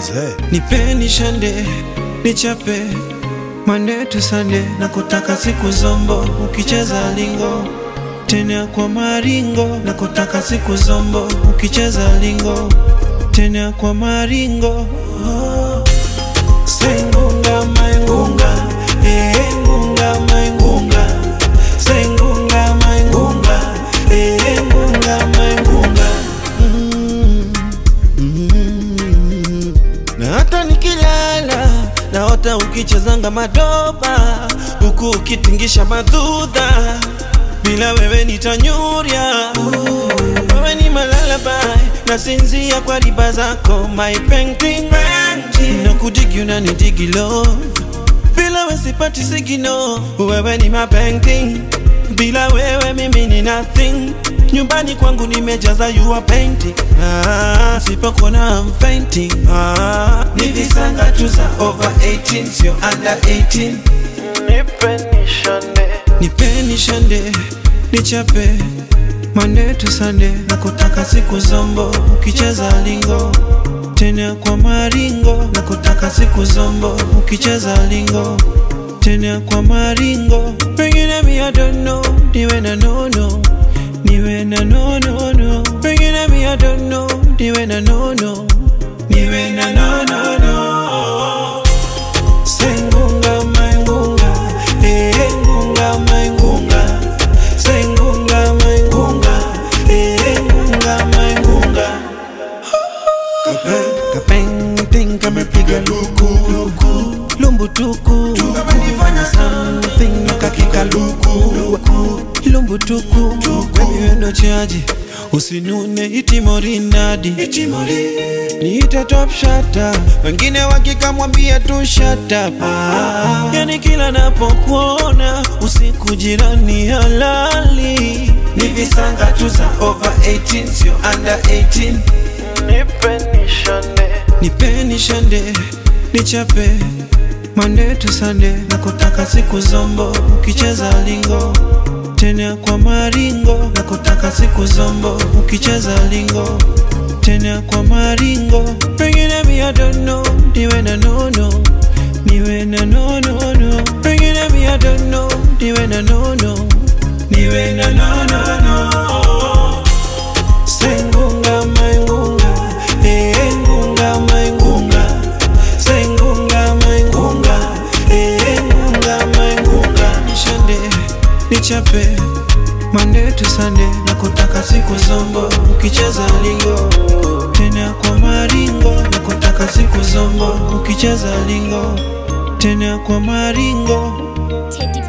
nipeni shande nichape Monday to Sunday na kutaka siku zombo ukicheza lingo tena kwa maringo na kutaka siku zombo ukicheza lingo tena kwa maringo oh. Sengunga maingunga eh ngunga maingunga Sengunga maingunga eh ngunga maingunga mm, mm. Na hata nikilala naota ukichezanga madoba huku ukitingisha madhudha bila wewe nitanyurya wewe ni malalabai nasinzia kwa riba zako my painting na kudigi unanidigi love bila wewe sipati sigino wewe ni my painting bila wewe mimi ni nothing nyumbani kwangu nimejaza you are painting ah, sipokuona I'm fainting ah, ni visanga tu za over 18 sio under 18 nipeni shande nichape Monday to Sunday na kutaka siku zombo ukicheza lingo tena kwa maringo na kutaka siku zombo ukicheza lingo tena kwa maringo pengine mi I don't know niwe na nono niwe na nono no pengine mi I don't know niwe na nono niwe na nono no sengunga maingunga eh ngunga maingunga sengunga maingunga eh ngunga maingunga kapeng kamepiga luku luku lumbutuku something kakika luku lumbutuku baby wendo chaji usinune itimorinadi niite top shata wengine wakikamwambia tu shut up ah. yani kila napokuona usiku jirani halali ni visanga tu za over 18 sio under 18 nipeni shande nichape Monday to Sunday na kutaka siku zombo ukicheza lingo tena kwa maringo na kutaka siku zombo ukicheza lingo tena kwa maringo pengine mi I don't know niwe na nono niwe na nono no pengine mi I don't know niwe na nono niwe na nono no sengunga maingunga eh ngunga maingunga sengunga maingunga eh ngunga maingunga nishande nichape Monday to Sunday na kutaka siku zombo ukicheza lingo tena kwa maringo na kutaka siku zombo ukicheza lingo tena kwa maringo Teddy